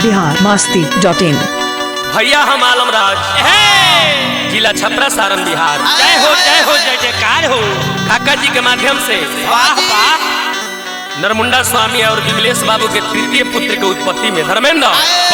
Bihar Masti dot in भैया हम आलम राज जिला छपरा सारण बिहार जय हो जय हो जय जयकार हो काका जी के माध्यम से वाह वाह नरमुंडा स्वामी और विमलेश बाबू के तृतीय पुत्र के उत्पत्ति में धर्मेंद्र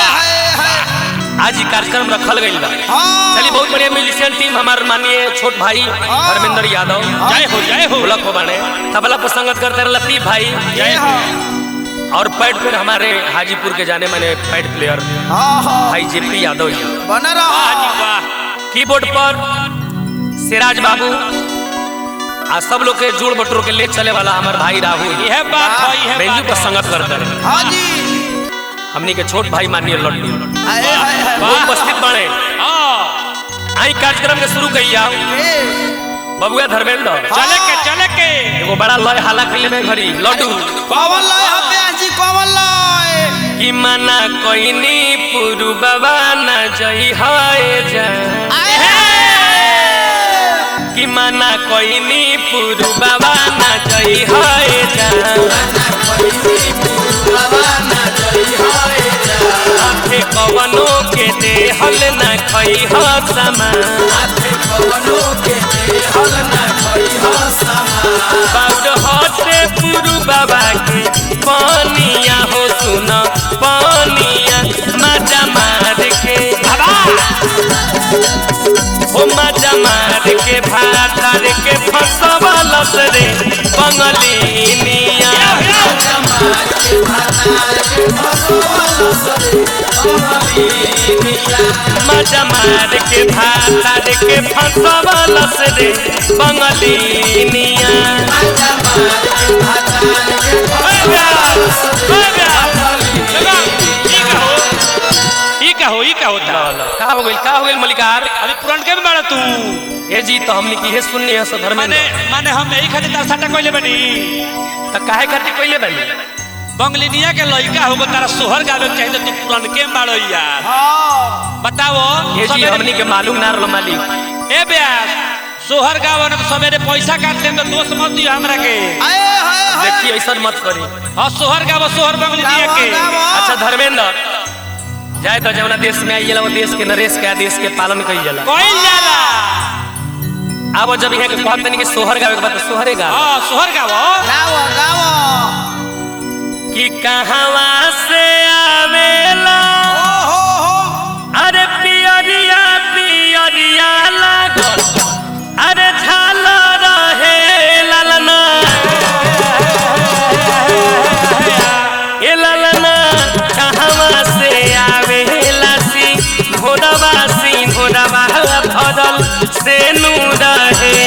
आज ही कार्यक्रम रखल गई बा चलिए बहुत बढ़िया म्यूजिशियन टीम हमारे माननीय छोट भाई धर्मेंद्र यादव जय हो जय हो ढोलक को बने तबला पर संगत करते रहे लतीफ भाई जय हो और पैड पर हमारे हाजीपुर के जाने माने पैड प्लेयर भाई जेपी यादव जी बना वाह जी रहा वाह कीबोर्ड पर सिराज बाबू आ सब लोग के जोड़ बटोर के ले चले वाला हमार भाई राहुल यह बात है यह बेंजू बात पर है। संगत करते रहे हाँ जी हमनी के छोट भाई माननीय लड्डू हाय हाय हाय वो उपस्थित बने हाँ आई कार्यक्रम के शुरू कहिया ए, बबुआ धर्मेंद्र चले के चले के एगो बड़ा लय हाला के में घड़ी लड्डू कौन लय हबे जी कौन लय कि मना कोइनी पुरु बाबा न जई हाय जा आए हाय कि मना कोइनी पुरु बाबा न जई हाय जा आथे कवनो के देहल न खई ह समा बाउड हटे पुरु बाबा के पानिया हो सुन पानिया मजा मार के हो मजा मार के भातार के फसवलस रे बंगलिनिया मजा मार के भातार के फसवलस रे बंगलिनिया ओए ब्याह, ओए ब्याह। चलो, ई का हो ई का हो ई का होता का हो गइल का हो गइल मलिकार अभी पुरान के में बाड़ा तू ए जी तो हमनी की हे सुननी है सो माने धर्मेंद्र माने हम यही खातिर तार साटा कइले बनी त काहे खातिर कइले बनी बंगलिनिया के लइका होगो तारा सोहर गावे के चाहिए तू पुरान के में बाड़ो यार हाँ बताओ ये जी सवेरे- हमनी के मालूम ना रहल मालिक ए ब्यास सोहर गावे न तो सवेरे पैसा काट ले तो दोस्त मत दियो हमरा के आए हाय हाय देखिए ऐसा मत करी हां सोहर गावो सोहर बंगलिनिया गावो, के गावो। अच्छा धर्मेंद्र जाए तो जवना देश में आई वो देश के नरेश के आदेश के पालन कई जाला कोई जाला अब जब यहाँ के कहते नहीं कि सोहर गावे के बात तो सोहरे गा हां सोहर गावो गाओ गाओ कि कहवा से आवेला ओ हो हो अरे पियरिया पियरिया लागल अरे झाल रहे ललना ए ललना कहवा से आवेला सी घोड़वा सी घोड़वा भरल से नू रहे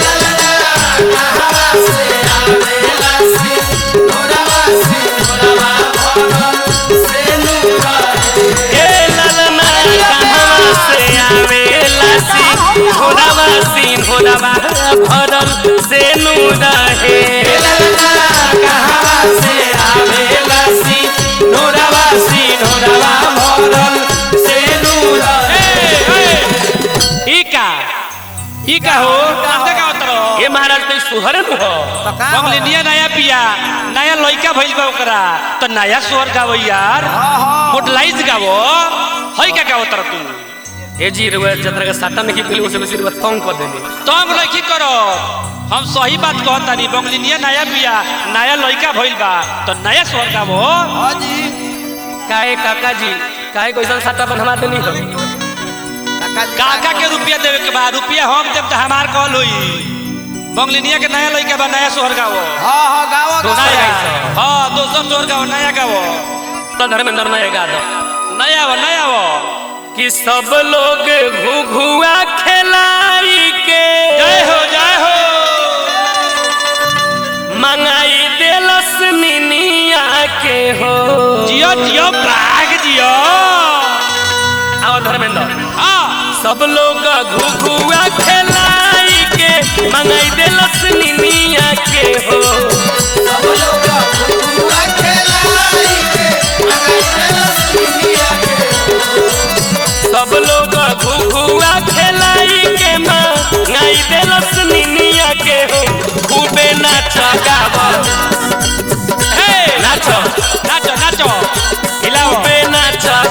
ए ललना कहवा से आवेला सी घोड़वा सी घोड़वा भरल से नू रहे कहवा से आवेला सी घोड़वा सी घोड़वा भरल से नू रहे ई का ई का हो कांते का उतरो ये महाराज तो सुहर न हो पका बंगलिनिया नया पिया नया लइका भइल बा ओकरा तो नया सोहर गावो यार हाँ हाँ मोडलाइज गावो हई का गावो तर तू ए जी रुआ जतरा के साटा में की फिल्म से बेसी रुआ तंग कर देनी तंग लइकी करो हम सही बात कहतानी बंगलिनिया नया पिया नया लइका भइल बा तो नया सोहर गावो हाँ जी काहे काका जी काहे कोइसन साटा बनवा देनी हो काका जी काका के रुपया देवे के बाद रुपया हम देब तो हमार कॉल होई बंगलिनिया के नया लइका बा नया सोहर गावो हाँ हाँ गाओ दोस्त गाओ है। नया हाँ दोसर सोहर गावो नया गावो तो धर्मेंद्र नया गा दो नया वो नया वो कि सब लोग घुघुआ खेलाई के जय हो जय हो मंगाई देलस मिनिया के हो जियो जियो प्राग जियो आओ धर्मेंद्र हाँ सब लोग घुघुआ खेलाई के मंगाई देलस मिनिया के हो सब लोग घुघुआ खेलाई के मंगाई देलस मिनिया के हो खूबे नाच गावा हे नाच नाचो नाचो हिलाओ खूबे नाच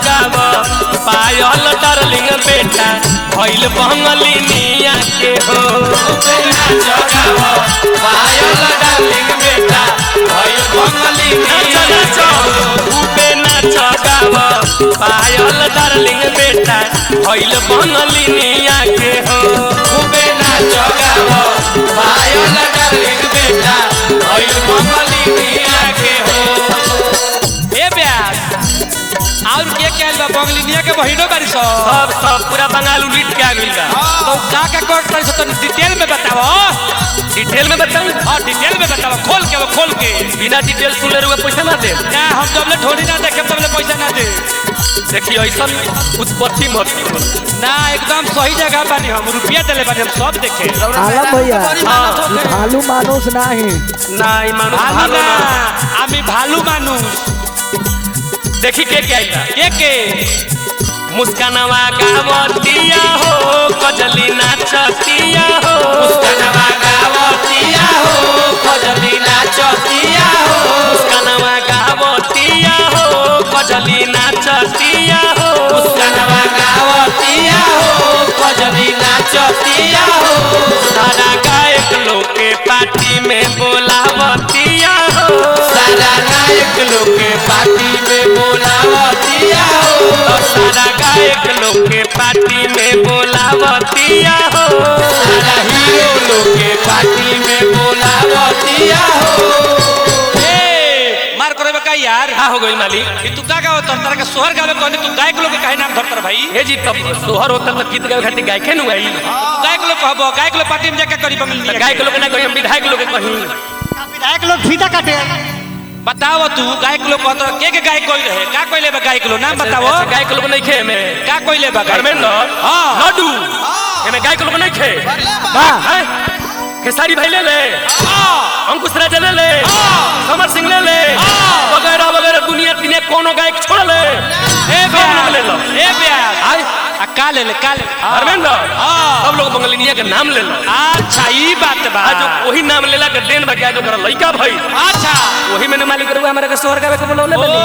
डार्लिंग बेटा भइल बंगलिनिया के हो खूबे नाच गावा पायल डार्लिंग बेटा भइल बंगलिनिया के हो खूबे नाच गावा पायल डार्लिंग बेटा भइल बंगलिनिया के हो खूबे नाच गावा पायल डार्लिंग बेटा भइल बंगलिनिया के हो ए ब्यास और के कहल बा बंगलिनिया के बहिनो बारी सो सब सब पूरा बंगाल उलिट के आ गइल बा तो का का कोट कर सो डिटेल में बताओ डिटेल में बताऊं हां डिटेल में बताओ खोल के वो खोल के बिना डिटेल सुनले रुआ पैसा ना दे ना हम जबले ठोड़ी ना देखे तबले पैसा ना दे देखिए ऐसा उत्पत्ति मत करो। ना एकदम सही जगह बानी हम रुपया देले बानी हम सब देखे आलम भैया हाँ। ई भालू मानुस नाही ना ई मानुष भालू भालो ना ना আমি ভালু মানুষ देखी के क्या आइला কে কে मुस्कानवा गावतिया हो कजली नाचतिया हो मुस्कानवा गावतिया हो कजली नाचतिया हो मुस्कानवा गावतिया हो कजली नाचतिया हो मुस्कानवा गावतिया हो कजली नाचतिया हो सारा गायक लोग के पार्टी में बोलावतिया हो सारा गायक लोग के पार्टी में बोलावतिया हो सारा गायक लोग के पार्टी में बोलावतिया हो सारा हीरो लोग के पार्टी में बोलावतिया हो ए मार करे बका यार का हो गई मालिक कि तू का गावत तर के सोहर गावे कहने तू गायक लोग के काहे नाम धरतर भाई हे जी तब सोहर होता तो गीत गावे खातिर गायके नु आई गायक लोग कहबो गायक लोग पार्टी में जाके करी बंगल गायक लोग ना कही हम विधायक लोग के कही विधायक लोग फीता काटे बताओ तू गायक लोग कहत के के गायक कोई रहे का कोइले बा गायक लोग नाम बताओ ऐसे गायक लोग नहीं खे में का कोइले बा गायक धर्मेंद्र हाँ। लड्डू एमे गायक लोग नहीं खे बा हैं? खेसारी भाई ले ले अंकुश राजा ले ले समर सिंह ले ले वगैरह वगैरह दुनिया तिने कोनो गायक छोड़ ले ए सब लोग ले लो ब्यास ए ब्यास आय आ का ले ले का ले धर्मेंद्र हाँ। सब लोग बंगलिनिया के नाम ले लो अच्छा ई बात बा आज वही नाम लेला के देन बा जो कर लइका भाई अच्छा वही में मालिक रुआ हमारे के सोहर गावे के बोलौले ओ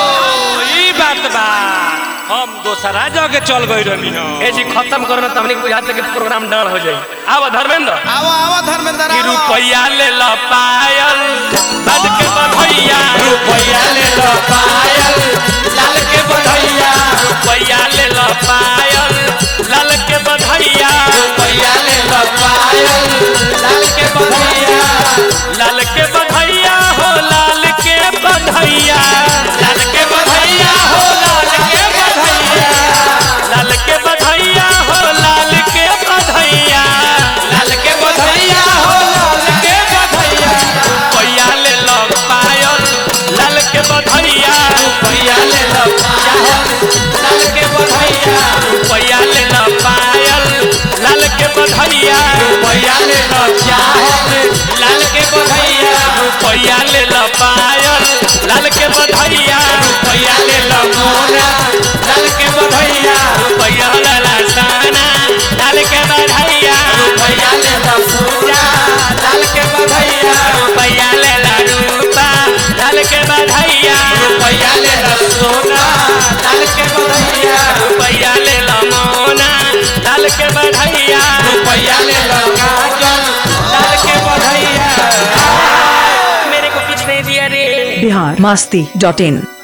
बनी ई बात बा हम दोसरा जगह चल गई रहनी हो ए जी खत्म करो ना तमने बुझाते कि प्रोग्राम डर हो जाई आवा धर्मेंद्र आओ आओ धर्मेंद्र कि आओ। रुपया ले लो पायल बद के बधैया रुपया ले लो पायल लाल के बधैया रुपया ले लो पायल लाल के बधैया रुपया ले लो पायल लाल के बधैया लाल के बधैया हो लाल के बधैया लाल के बधैया हो लाल के बधैया लाल के बधैया हो लाल के बधैया लाल के बधैया हो लाल के बधैया रुपया ले लो पायल लाल के बधैया रुपया ले लो पायल लाल के बधैया रुपया ले लो पायल लाल के बधैया रुपया ले लो चाहत लाल के बधैया रुपया ले लो पायल लाल के बधैया रुपया ले लो मोरा लाल के बधैया रुपया ले लो साना लाल के बधैया रुपया ले लो पूजा लाल के बधैया रुपया ले लो रूपा लाल के बधैया रुपया ले लो सोना लाल के बधैया रुपया ले लो मोना लाल के बधैया रुपया ले लो काजल लाल के बधैया मेरे को कुछ नहीं दिया रे बिहार मस्ती डॉट इन